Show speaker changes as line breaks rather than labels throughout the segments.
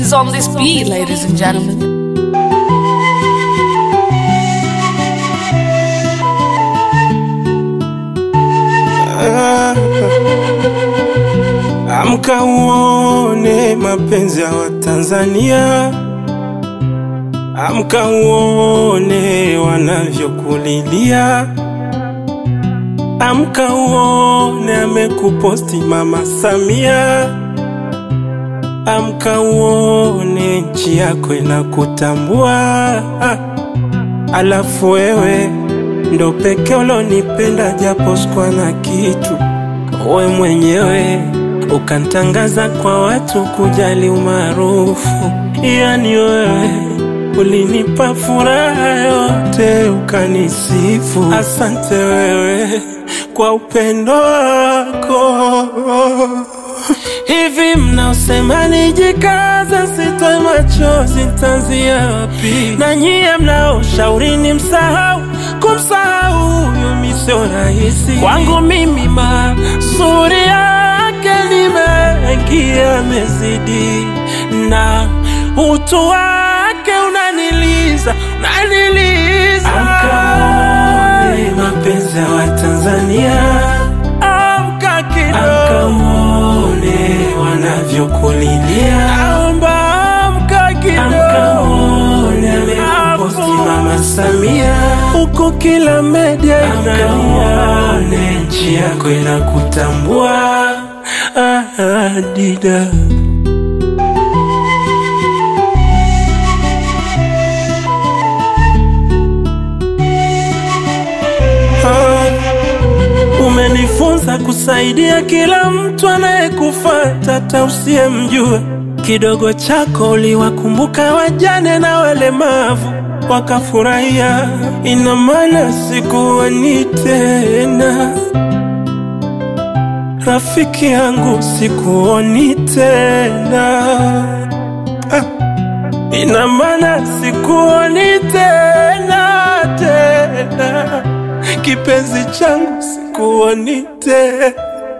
is on this beat, ladies and gentlemen.
Amka uone mapenzi ya Watanzania, amka uone wanavyokulilia, amka uone amekuposti Mama Samia, amka uone nchi yako inakutambua. Alafu wewe ndo peke ulonipenda japo sikuwa na kitu, we mwenyewe ukantangaza kwa watu kujali umaarufu. Yani wewe ulinipa furaha yote ukanisifu. Asante wewe kwa upendo wako. Hivi mnaosema nijikaza, sitoe machozi, nitaanzia wapi? Na nyie mnaoshauri ni msahau, kumsahau huyo mi sio rahisi. Kwangu mimi mazuri yake ni mengi yamezidi, na utu wake unaniliza, unaniliza. Amkaone mapenzi ya Watanzania, amka kidogo, amka uone wanavyokulilia, naomba amka kidogo, amka uone amekuposti Mama Samia huko kila media inalia, nchi yako inakutambua. Ah, ah, dida Ah, umenifunza kusaidia kila mtu anayekufuata hata usiyemjua. Kidogo chako uliwakumbuka wajane na walemavu wakafurahia. Ina maana sikuoni tena, rafiki yangu, sikuoni tena. Ah, ina maana sikuoni tena tena, kipenzi changu, sikuoni tena.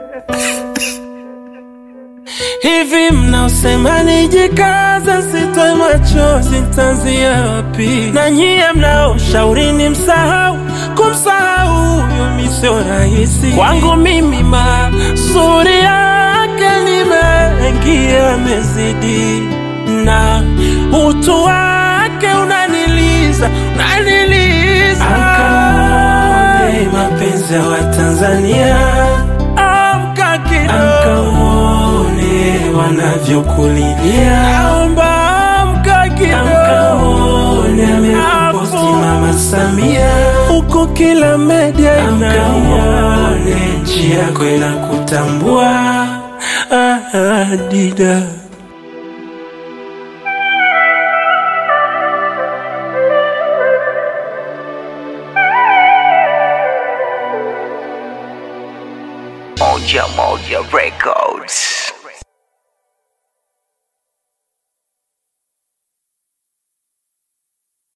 Hivi mnaosema nijikaza, sitoe machozi, nitaanzia wapi? Na nyie mnaoshauri ni msahau, kumsahau huyo mi sio rahisi. Kwangu mimi mazuri yake ni mengi yamezidi, na utu wake unaniliza, unaniliza. Amkaone mapenzi ya Watanzania, amka kidogo, amka uone wanavyokulilia, naomba amka kidogo, amka uone amekuposti Mama Samia huko kila media inalia, nchi yako inakutambua. Ah, ah, dida
Moja Moja Records.